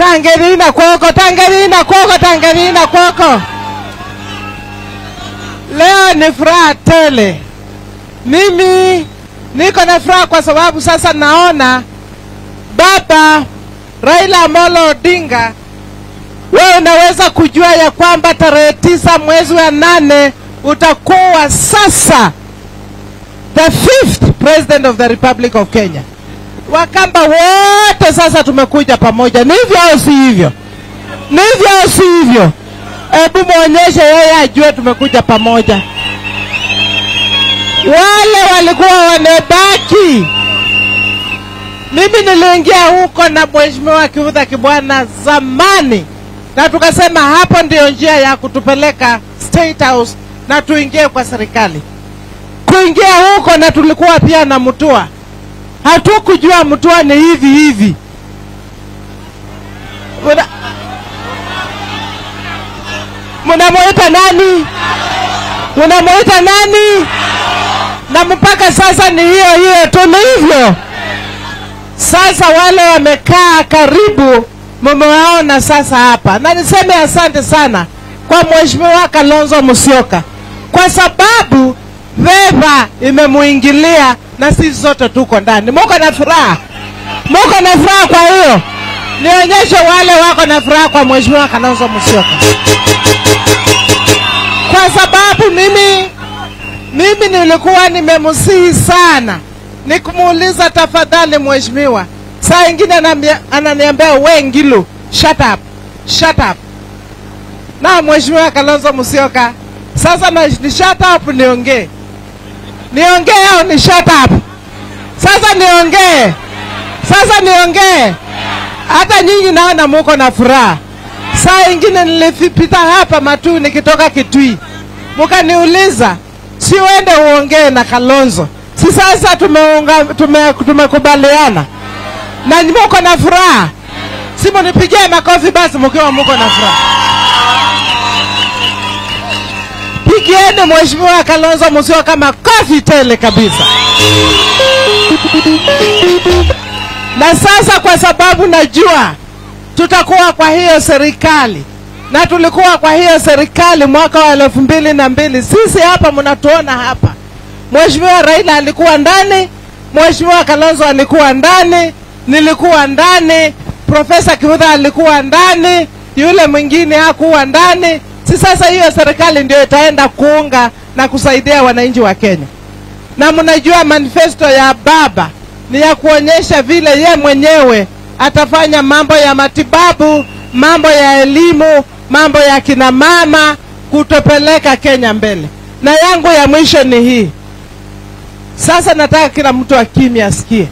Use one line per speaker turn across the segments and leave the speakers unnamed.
Tangerina kwoko, Tangerina kwoko, Tangerina kwoko. Leo ni furaha tele. Mimi niko na furaha kwa sababu sasa naona baba Raila Amolo Odinga, wewe unaweza kujua ya kwamba tarehe tisa mwezi wa nane utakuwa sasa the fifth president of the Republic of Kenya. Wakamba wote sasa tumekuja pamoja, ni hivyo au si hivyo? Ni hivyo au si hivyo? Hebu mwonyeshe yeye ajue tumekuja pamoja. Wale walikuwa wamebaki, mimi niliingia huko na mheshimiwa Kivutha Kibwana zamani, na tukasema hapo ndio njia ya kutupeleka State House na tuingie kwa serikali. Kuingia huko na tulikuwa pia na Mutua, hatukujua Mutua ni hivi hivi. Muna- Munamuita nani? Munamuita nani? Na mpaka sasa ni hiyo hiyo tu, ni hivyo. Sasa wale wamekaa karibu, mumewaona sasa hapa, na niseme asante sana kwa mheshimiwa Kalonzo Musyoka kwa sababu veva imemuingilia na sisi zote tuko ndani. Muko na furaha, muko na furaha. Kwa hiyo nionyeshe wale wako na furaha kwa mheshimiwa Kalonzo Musyoka, kwa sababu mimi mimi nilikuwa nimemsihi sana nikumuuliza, tafadhali mheshimiwa, saa ingine anambia- ananiambia we Ngilu, shut up, shut up. Na mheshimiwa Kalonzo Musyoka, sasa na, ni shut up niongee, niongee au ni shut up? Sasa niongee, sasa niongee. Hata nyinyi naona muko na furaha. Saa ingine nilipita hapa Matuu nikitoka Kitui, mukaniuliza si uende uongee na Kalonzo. Si sasa tumeunga, tume, tumekubaliana na muko na furaha, si munipigie makofi basi mkiwa muko na furaha. Pigieni mheshimiwa Kalonzo Musyoka makofi tele kabisa. Na sasa kwa sababu najua tutakuwa kwa hiyo serikali na tulikuwa kwa hiyo serikali mwaka wa elfu mbili na mbili. Sisi hapa mnatuona hapa, Mheshimiwa Raila alikuwa ndani, Mheshimiwa Kalonzo alikuwa ndani, nilikuwa ndani, Profesa Kivutha alikuwa ndani, yule mwingine hakuwa ndani. Si sasa hiyo serikali ndio itaenda kuunga na kusaidia wananchi wa Kenya na mnajua manifesto ya baba ni ya kuonyesha vile ye mwenyewe atafanya mambo ya matibabu, mambo ya elimu, mambo ya kina mama, kutopeleka Kenya mbele. Na yangu ya mwisho ni hii sasa, nataka kila mtu akimya asikie.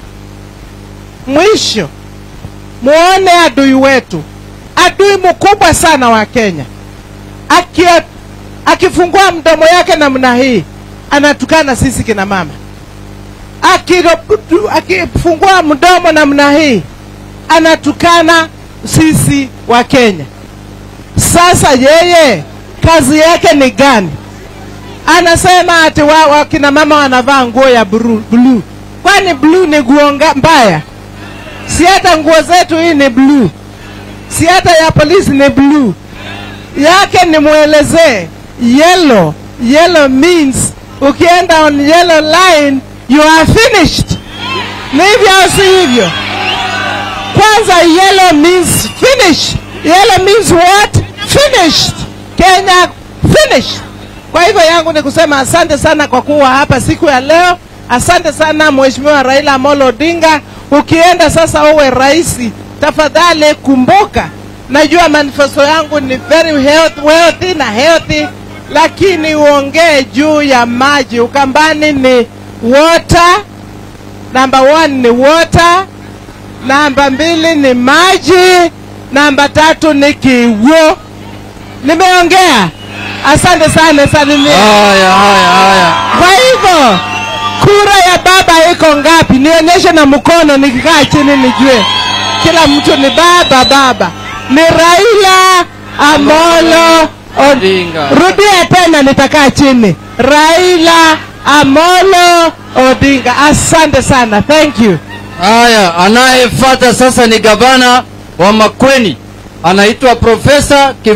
Mwisho muone adui wetu, adui mkubwa sana wa Kenya aki, akifungua mdomo yake namna hii anatukana sisi kina mama. Akiro- Akifungua mdomo namna hii anatukana sisi wa Kenya. Sasa yeye kazi yake ni gani? Anasema ati wa, wa kina mama wanavaa nguo ya blue, blue. Kwani blue ni nguo nga- mbaya? Si hata nguo zetu hii ni blue, si hata ya polisi ni blue yake nimwelezee yellow yellow means ukienda on yellow line you are finished ni hivyo au si hivyo kwanza yellow means finish yellow means what finished kenya finished kwa hivyo yangu ni kusema asante sana kwa kuwa hapa siku ya leo asante sana mheshimiwa raila amolo odinga ukienda sasa uwe raisi tafadhali kumbuka najua manifesto yangu ni very health, wealthy na healthy lakini uongee juu ya maji ukambani ni water namba one ni water namba mbili ni maji namba tatu ni kiwo nimeongea asante sana salimia
Haya, haya, haya.
kwa hivyo kura ya baba iko ngapi? Nionyeshe na mkono, nikikaa chini nijue. Kila mtu ni baba baba. Ni Raila Amolo
Odinga.
Rudia tena, nitakaa chini. Raila Amolo Odinga. Asante sana, thank you.
Haya, anayefuata sasa ni gavana wa Makueni anaitwa Profesa